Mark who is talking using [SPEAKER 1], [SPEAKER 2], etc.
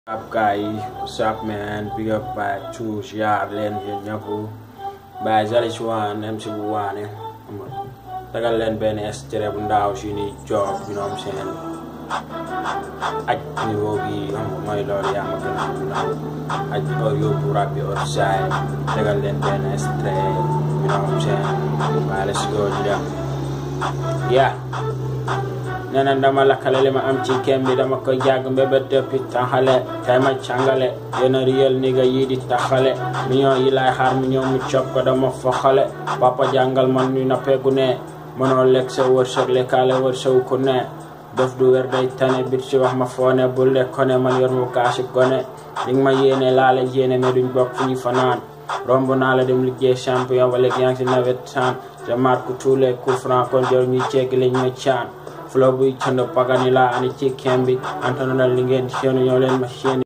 [SPEAKER 1] up guy what's up man big up by two jaar leen yéen ñëpp by Zalis One MC bu waane xam nga tagal leen benn extrait bu ndaaw si ni job you know what I'm saying aj niveau bi xam nga mooy loolu yaa ma gën a xam ndaw aj or yóbbu rap bi or saay tagal leen benn extrait you know what I'm saying by let's go ñu dem yeah nee na dama lakkale li ma am ci kem bi dama koy jàgg mbébét dëppi taxale tay ma càngale yéen a réel ni nga yii di taxale million yi laay xaar mu ñëw mu cop ko dama foxale papa jàngal man ñu nappeeku ne mënoo lekk sa wërsëg lekkaale wërsëg ku ne def du wér day tane bit si wax ma foone bu lekkone man yor mu kaasi gone li nga ma yéene laa la yéene mais duñ bokk fu ñu fanaan romb naa la dem liggéey champion ba léegi yaa ngi si nawet san je marque tous les coups francs kon jor ñuy ceegi lañ ma caan flow buy cënd pagani laa ani ci kem bi antana li ngeen seenu ñoo leen ma seeni